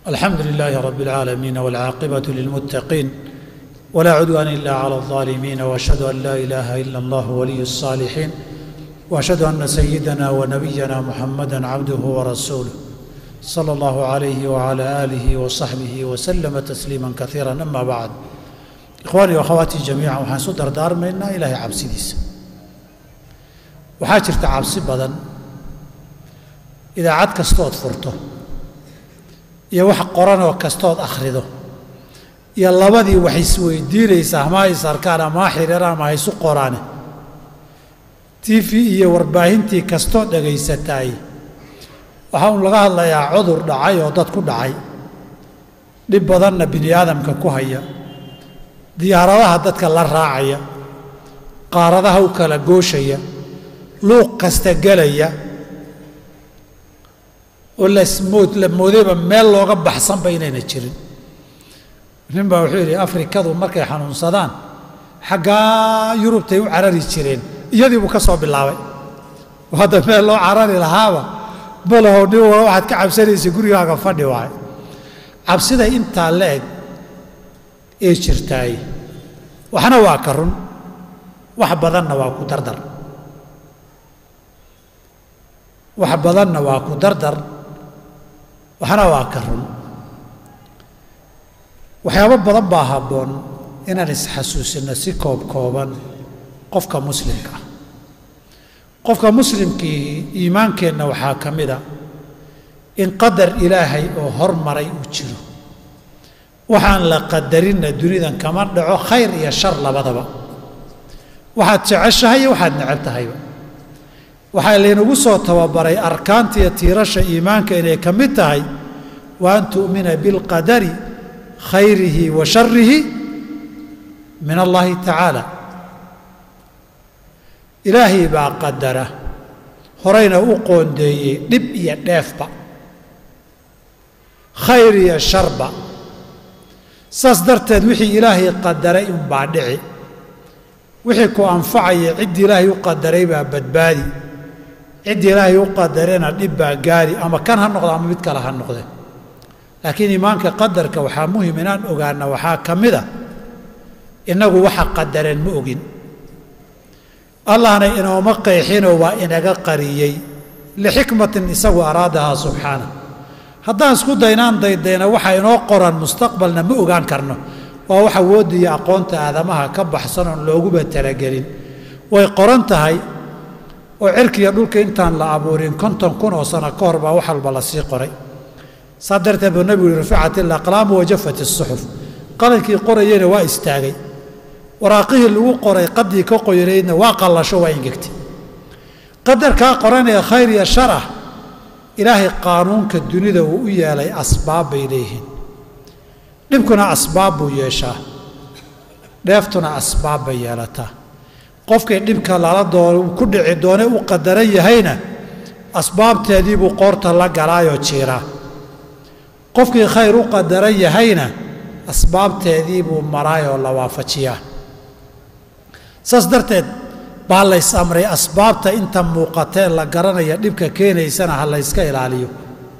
الحمد لله رب العالمين والعاقبة للمتقين ولا عدوان إلا على الظالمين وأشهد أن لا إله إلا الله ولي الصالحين وأشهد أن سيدنا ونبينا محمدا عبده ورسوله صلى الله عليه وعلى آله وصحبه وسلم تسليما كثيرا أما بعد إخواني وأخواتي جميعا waxaan isu dardaarmaynaa ilaahay cabsidiisa waxaa jirta cabsi badan idaacad kastood furto iyo wax qoranoo kastood akhrido iyo labadii wax isweydiinaysa ama ha is arkaan ama ha xiriiraan ama ha isu qoraane t v iyo warbaahintii kastoo dhagaysataay waxaa uun laga hadlayaa cudur dhacay oo dad ku dhacay dhib badanna bini aadamka ku haya diyaaradaha dadka la raacaya qaaradaha u kala gooshaya luuq kasta gelaya oo lasmood la moodayba meel looga baxsanba inayna jirin nin baa wuxuu yidhi afrikadu markay xanuunsadaan xaggaa yurubtay u carari jireen iyadii buu ka soo bilaabay hadda meel loo carari lahaaba balahow nin wala waxaad ka cabsanaysa gurigaaga fadhi waayo cabsida intaa la eg ee jirtaay waxna waa ka run wax badanna waa ku dardar wax badanna waa ku dardar waxna waa ka run waxyaabo badan baa habboon inaan isxasuusinno si koob kooban qofka muslimka ah qofka muslimkii iimaankeenna waxaa ka mid a in qadar ilaahay oo hormaray uu jiro waxaan la qadarinna dunidan kama dhaco khayr iyo shar labadaba waxaad jeceshahay iyo waxaad necab tahayba waxaa laynagu soo tababaray arkaanta iyo tiirasha iimaanka inay ka mid tahay wa an tu'mina bilqadari khayrihi wa sharihi min allahi tacaala ilaahay baa qadara horeyna u qoondeeyey dhib iyo dheefba khayr iyo sharba saas darteed wixii ilaahay qadaray unbaa dhici wixii ku anfacaya ciddii ilaahay u qadaray baa badbaadi ciddii ilaahay u qadarena dhib baa gaari ama kan ha noqdo ama mid kale ha noqde laakiin iimaanka qadarka waxaa muhim inaan ogaana waxaa ka mid a innagu waxa qadareen ma ogin allahna inooma qeexinoo waa inaga qariyey lixikmatin isagu araadahaa subxaana haddaan isku daynaan daydayna waxa inoo qoran mustaqbalna ma ogaan karno waa wax awoodda iyo aqoonta aadamaha ka baxsan oon looguba talagelin way qoran tahay oo cirkiiyo dhulka intaan la abuurin konton kun oo sano ka hor baa wax walba la sii qoray saa darteed buu nebigu yihi ruficat ilaqlaamu wajafat isuxuf qalankii qorayeyna waa istaagay waraaqihii lagu qoray qaddii ka qoyanaydna waa qallasho waa ingegtay qadarkaa qoranee khayr iyo shar ah ilaahay qaanuunka dunida uu u yeelay asbaab bay leeyihiin dhibkuna asbaab buu yeeshaa dheeftuna asbaab bay yeelataa qofkii dhibka lala doo ku dhici doone u qadaran yahayna asbaabteediibuu qoorta la galaayoo jiiraa qofkii khayr u qadaran yahayna asbaabteediibuu maraayoo la waafajiyaa saas darteed baa lays amray asbaabta inta muuqatee la garanaya dhibka keenaysana ha layska ilaaliyo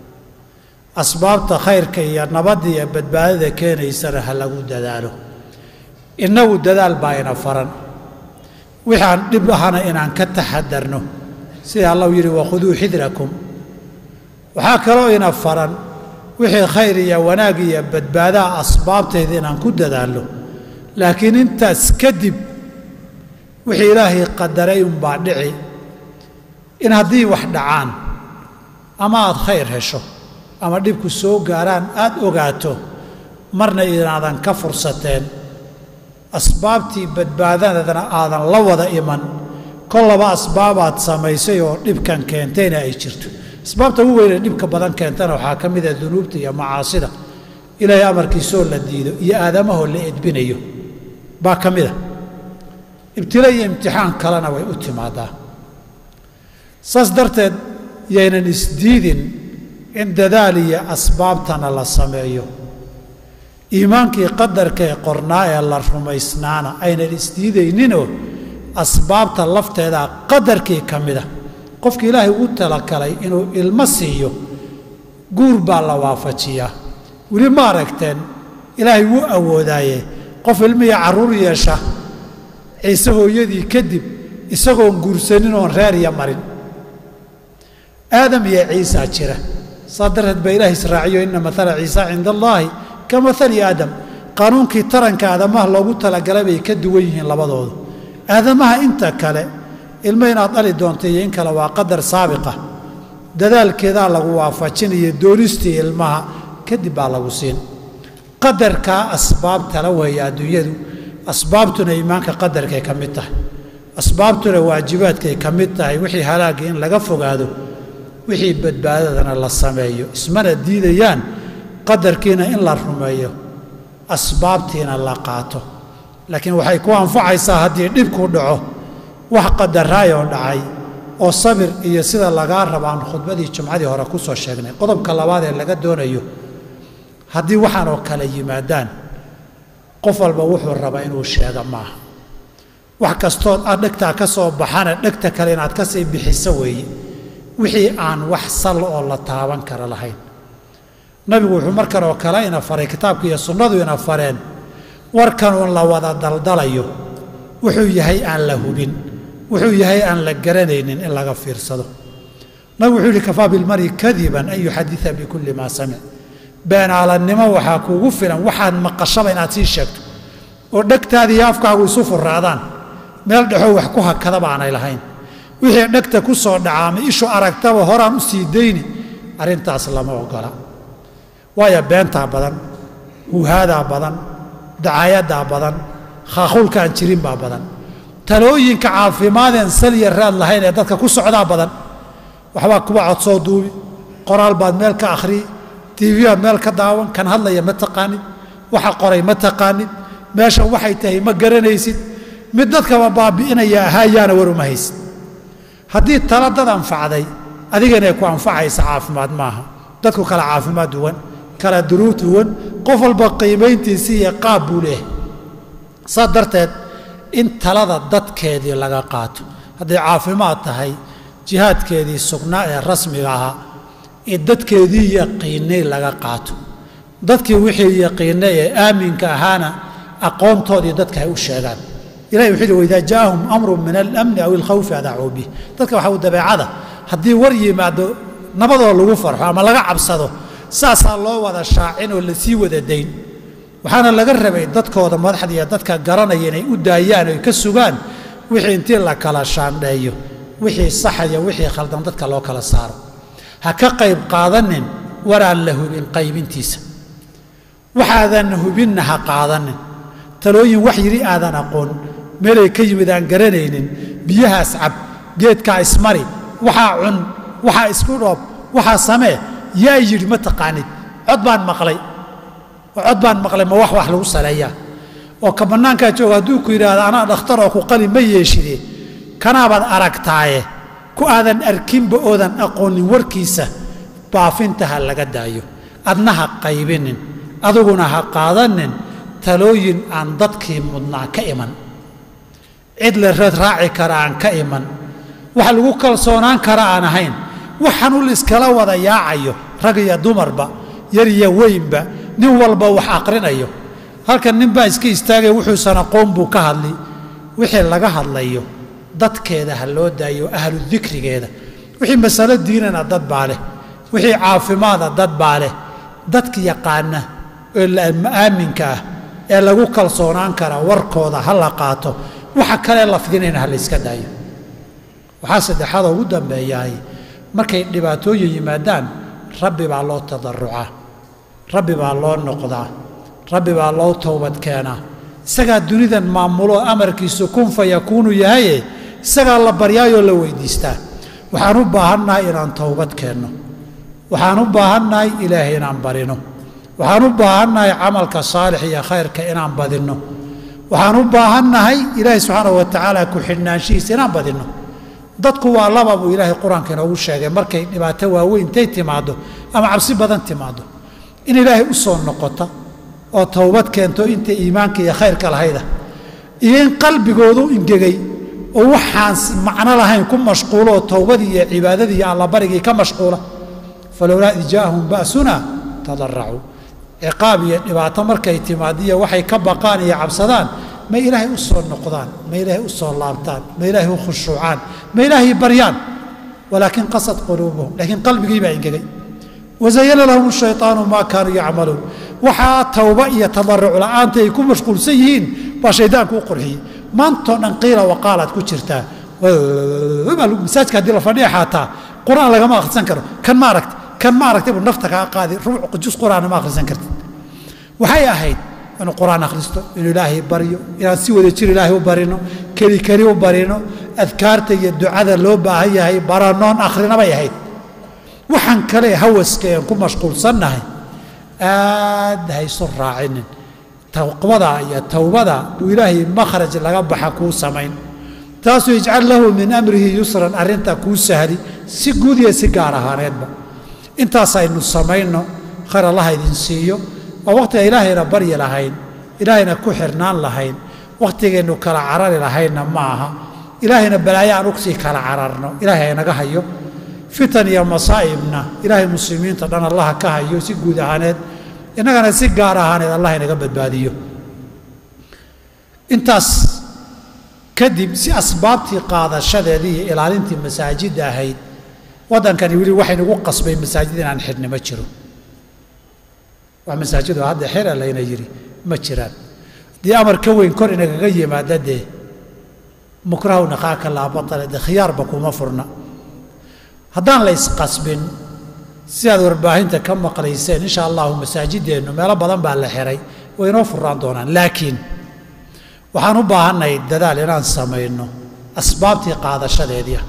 asbaabta khayrka iyo nabadda iyo badbaadada keenaysana ha lagu dadaalo innagu dadaal baa ina faran wixaan dhib ahana inaan ka taxadarno sida allahu yidhi wakhuduu xidrakum waxaa kaloo ina faran wixii khayr iyo wanaag iyo badbaadaha asbaabteeda inaan ku dadaalno laakiin intaas kadib wixii ilaahay qadaray unbaa dhici in haddii wax dhacaan ama aad khayr hesho ama dhibku soo gaaraan aad ogaato marna inaadan ka fursateen asbaabtii badbaadadana aadan la wada iman kollaba asbaabaad samaysay oo dhibkan keentayna ay jirto asbaabta ugu weynee dhibka badan keentana waxaa ka mid ah dunuubta iyo macaasida ilaahay amarkiisoo la diido iyo aadamahoo la edbinayo baa ka mid a ibtila iyo imtixaan kalena way u timaadaa saas darteed yaynan isdiidin in dadaal iyo asbaabtana la sameeyo iimaankii qadarka ee qornaa ee la rumaysnaana aynan isdiidayninoo asbaabta lafteeda qadarkii ka mida qofka ilaahay ugu talagalay inuu ilmo siiyo guur baa la waafajiyaa weli ma aragteen ilaahay wuu awoodaaye qof ilmihii carruur yeesha ciise hooyadii kadib isagoon guursanin oon reeriya marin aadam iyo ciisaa jira saa darteed baa ilaah israaciyo inna maala ciisa cinda allaahi ka maali aadam qaanuunkii taranka aadamaha loogu talagalay bay ka duwan yihiin labadoodu aadamaha inta kale ilmo inaad dhali doonta iyo in kale waa qadar saabiqa dadaalkeedaa lagu waafajinayo doonistii ilmaha kadib baa lagu siin qadarkaa asbaabtala weeye adduunyadu asbaabtuna iimaanka qadarkay ka mid tahay asbaabtuna waajibaadkay ka mid tahay wixii halaagga in laga fogaado wixii badbaadadana la sameeyo ismana diidayaan qadarkiina in la rumeeyo asbaabtiina la qaato laakiin waxay ku anfacaysaa haddii dhibku dhaco wax qadaraayoo dhacay oo sabir iyo sida lagaa rabaan khudbadii jumcadii hore ku soo sheegnay qodobka labaad ee laga doonayo haddii waxaan oo kale yimaadaan qof walba wuxuu rabaa inuu sheega maaha wax kastood aad dhegtaa ka soo baxana dhegta kale inaad ka sii bixiso weeye wixii aan wax sal oo la taaban kara lahayn nabigu wuxuu markan oo kale ina faray kitaabka iyo sunnadu ina fareen warkanuun la wada daldalayo wuxuu yahay aan la hubin wuxuu yahay aan la garanaynin in laga fiirsado nabigu wuxuu yihi kafaa bilmari kadiban an yuxadida bikulli maa samic beenaalannimo waxaa kuugu filan waxaad maqashaba inaad sii sheegto oo dhegtaada iyo afkaagu isu furaadaan meel dhexoo wax ku hakada baanay lahayn wixii dhegta ku soo dhaca ama ishu aragtaba horaan u sii dayni arrintaas lama ogola waayo beentaa badan huhaadaa badan dacaayadaa badan khaakhulkaan jirin baa badan talooyinka caafimaadeen salya raad lahayn ee dadka ku socdaa badan waxbaa kuba cod soo duubi qoraal baad meel ka akhriyi tiiviyaad meel ka daawan kan hadlaya ma taqaanid waxa qoray ma taqaanid meesha waxay tahay ma garanaysid mid dadkaba baabi'inaya ahaayaana war uma haysid haddii tala dad anfacday adigana ku anfacaysa caafimaad maaha dadku kala caafimaad duwan kala duruub duwan qof walba qiimayntiisii iyo qaab buu leehay saas darteed in talada dadkeedii laga qaato hadday caafimaad tahay jihaadkeedii sugnaa ee rasmiga ahaa ee dadkeedii yaqiinay laga qaato dadkii wixii yaqiinay ee aaminka ahaana aqoontoodii dadka ay u sheegaan ilahi wuxuu yihi waidaa jaa'ahum amrun min alamni aw ilkhawfi adaacuu bih dadka waxa uu dabeecada haddii war yimaado nabadoo lagu farxo ama laga cabsado saasaa loo wada shaacin oo lasii wada dayn waxaana laga rabay dadkooda madaxda iyo dadka garanaya inay u daayaan oy ka sugaan wixii intii la kala shaandheeyo wixii saxaya wixii khaldan dadka loo kala saaro ha ka qayb qaadanin waraan la hubin qaybintiisa waxaadan hubinna ha qaadanin talooyin wax yidhi aadan aqoon meelay ka yimid aan garanaynin biyahaas cab geedkaa ismari waxaa cun waxaa isku dhoob waxaa samee yaa yidhi ma taqaanid cod baan maqlay oo cod baan maqlay ma wax wax lagu saleeyaa oo ka bannaankaa jooga hadduu ku yidhaahdo anaa dhakhtaroo ku qali ma yeeshide kanaabaad aragtaaye ku aadan arkinba oodan aqoonin warkiisa baafinta ha laga daayo adna ha qaybinin aduguna ha qaadanin talooyin aan dadkii mudnaa ka iman cid la reed raaci kara aan ka iman wax lagu kalsoonaan kara aan ahayn waxaan ul iskala wada yaacayo rag iyo dumarba yar iyo weynba nin walba wax aqrinayo halkan nin baa iska istaagaya wuxuusan aqoon buu ka hadli wixii laga hadlayo dadkeeda ha loo daayo ahlu dikrigeeda wixii masalo diinana dad baa leh wixii caafimaada dad baa leh dadka yaqaana ee aaminka ah ee lagu kalsoonaan kara warkooda ha la qaato waxa kale lafdinayna ha la yska daayo waxaa saddexaadoo ugu dambeeyahay markay dhibaatooyin yimaadaan rabbi baa loo tadarucaa rabbi baa loo noqdaa rabbi baa loo towbad keenaa isagaa dunidan maamulo amarkiisu kun fa yakuunu yahaye isagaa la baryaayoo la weydiistaa waxaan u baahannahay inaan towbad keenno waxaan u baahannahay ilaahay inaan barino waxaan u baahannahay camalka saalix iyo khayrka inaan badinno waxaan u baahannahay ilaahay subxaana wa tacaala ku-xidhnaanshihiisa inaan badinno dadku waa laba buu ilaahay qur-aanka inoogu sheegay markay dhibaato waaweyn intay timaaddo ama cabsi badan timaaddo in ilaahay u soo noqota oo towbad keento inta iimaanka iyo khayrka lahayda iyo in qalbigoodu ingegay oo waxaan macno lahayn ku mashquulooo towbadii iyo cibaadadii iyo allabarigii ka mashquula falowlaa id jaa'ahum ba'suna tadaracuu ciqaab iyo dhibaato markay timaadiyo waxay ka baqaan iyo cabsadaan ma ilaahay u soo noqdaan ma ilaahay u soo laabtaan ma ilaahay u khushuucaan ma ilaahay baryaan walaakin qasad quluubuhum laakiin qalbigii baa ingegay wazayana lahum shayطaanu maa kaanuu yacmaluun waxaa tawba iyo tadaruc la'aanta ay ku mashquulsan yihiin baa shaydaanku u qurxiyey maantoo dhan qiila waqaalaad ku jirtaa masaajka haddii la fadhiya xaataa qur'aan lagama akhrisan karo kan ma aragta kan ma aragtay buu nafta kaa qaadi rubuc jus qur'aana ma akhrisan kartid waxay ahayd inuu qur'aan akhristo inuu ilaahay baryo inaan si wada jir ilaahay u barino keli keli u barino adkaarta iyo ducada loo baahan yahay baranoon akhrina bay ahayd waxaan kale hawaska aan ku mashquulsannahay aad haysu raacinin taqwada iyo towbada buu ilaahay makhraj laga baxa kuu samayn taasuu ijcal lahu min amrihi yusran arrinta kuu sahli si guud iyo si gaar ahaaneedba intaas aynu samayno khayr allaha idin siiyo waa wakhtiga ilaahayna baryi lahayn ilaahayna ku xirnaan lahayn wakhtigeennu kala carari lahaynna ma aha ilaahayna balaayo aan ugsii kala cararno ilaahay haynaga hayo fitan iyo masaa'ibna ilaahay muslimiinta dhan allaha ka hayo si guud ahaaneed innagana si gaar ahaaneed allah inaga badbaadiyo intaas kadib si asbaabtii qaadashadeedii iyo ilaalintii masaajidda ahayd waddankani weli waxaynugu qasbay masaajid inaan xidhni ma jiro wax masaajido hadda xira layna yidhi ma jiraan haddii amar ka weyn kor inagaga yimaada dee mukrahu naqaaka laa batale dee khiyaarba kuma furna haddaan la isqasbin sidaad warbaahinta ka maqlayseen insha allahu masaajideennu meelo badan baa la xiray way inoo furaan doonaan laakiin waxaan u baahannahay dadaal inaan samayno asbaabtii qaadashadeedia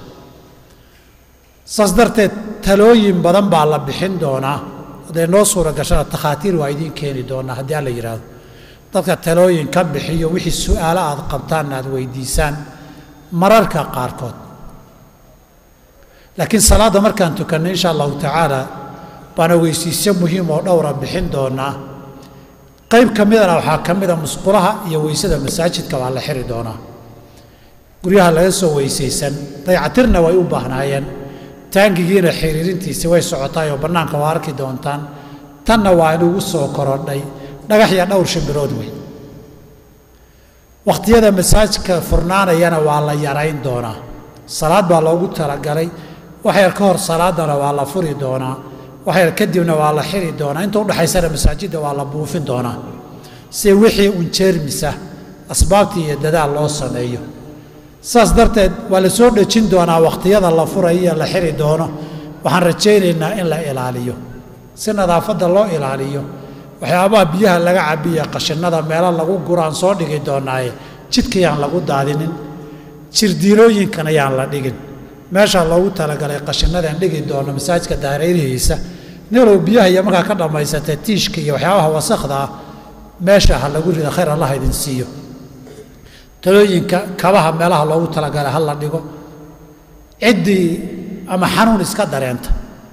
saas darteed talooyin badan baa la bixin doonaa hadday noo suura gashana takhaatiir waa idiin keeni doonaa haddii alla yidhaahdo dadka talooyin ka bixiyo wixii su'aalo aad qabtaanna aad weydiisaan mararka qaarkood laakiin salaadda markaan tukanno insha allahu tacaala baan ogeysiisyo muhiim oo dhowra bixin doonaa qayb ka midana waxaa ka mida musqulaha iyo weysada masaajidka waa la xiri doonaa guryaha laga soo weysaysan daycatirna way u baahnaayeen taangigiina xiriirintiisi way socotaay oo bannaanka waa arki doontaan tanna waa inugu soo korodhay dhagax iyo dhowr shimbirood wey wakhtiyada masaajidka furnaanayana waa la yarayn doonaa salaad baa loogu talagalay wax yar ka hor salaadana waa la furi doonaa wax yar kadibna waa la xiri doonaa inta udhexaysana masaajidda waa la buufin doonaa si wixii un jeermisa asbaabtii iyo dadaal loo sameeyo saas darteed waa la soo dhejin doonaa wakhtiyada la furayo iyo la xiri doono waxaan rajaynaynaa in la ilaaliyo si nadaafadda loo ilaaliyo waxyaabaha biyaha laga cabiya qashinada meelo lagu guraan soo dhigi doonaaye jidkayaan lagu daadinin jirdiilooyinkan ayaan la dhigin meesha loogu talagalay qashinadaan dhigi doono masaajidka daarayrihiisa nilow biyaha iyo markaa ka dhammaysatee tiishka iyo waxyaabaha wasakhda ah meesha ha lagu rida khayr allah idin siiyo talooyinka kabaha meelaha loogu talagalay ha la dhigo ciddii ama xanuun iska dareenta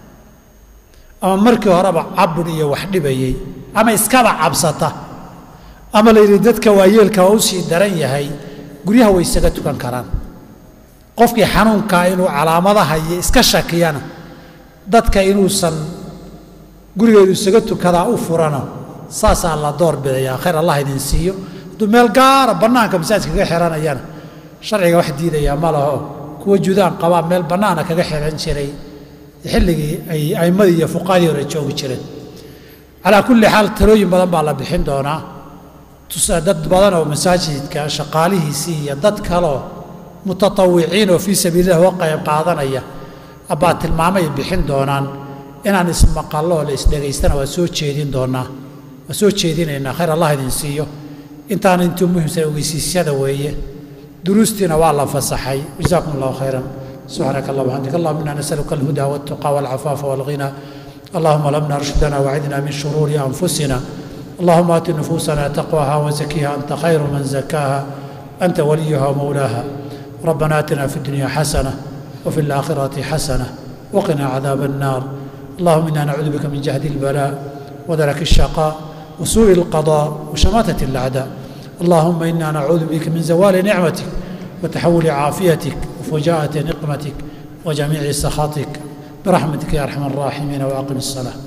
ama markii horeba cabur iyo wax dhibayey ama iskaba cabsata ama la yidhi dadka waayeelka waa u sii daran yahay guryaha way isaga tukan karaan qofkii xanuunkaa inuu calaamadaha iyo iska shakiyana dadka inuusan gurigeedu isaga tukadaa u furano saasaa la door bidayaa khayr allah idin siiyo hadduu meel gaara bannaanka masaajidka kaga xiranayana sharciga wax diidayaa ma laho kuwa judaan qabaa meel bannaana kaga xiran jiray xilligii ay aimmadii iyo fuqaadii hore joogi jireen calaa kulli xaal talooyin badan baa la bixin doonaa dad badan oo masaajidka shaqaalihiisii iyo dad kaloo mutatawiciin oo fii sabiililah uga qayb qaadanaya abbaa tilmaamay bixin doonaan inaan ismaqallo oo la isdhegaystana waa soo jeedin doonaa waa soo jeedinaynaa khayr allah idin siiyo intaana intuu muhimsan ogeysiisyada weeye duruustiina waa la fasaxay jazaakum allahu khayran سبحانك اللهم وبحمدك اللهم انا نسالك الهدى والتقى والعفاف والغنى اللهم لمنا رشدنا وعدنا من شرور انفسنا اللهم ات نفوسنا تقواها وزكيها انت خير من زكاها انت وليها ومولاها ربنا اتنا في الدنيا حسنه وفي الاخره حسنه وقنا عذاب النار اللهم انا نعوذ بك من جهد البلاء ودرك الشقاء وسوء القضاء وشماته الاعداء اللهم انا نعوذ بك من زوال نعمتك وتحول عافيتك وفجاءة نقمتك وجميع سخطك برحمتك يا أرحم الراحمين وأقم الصلاة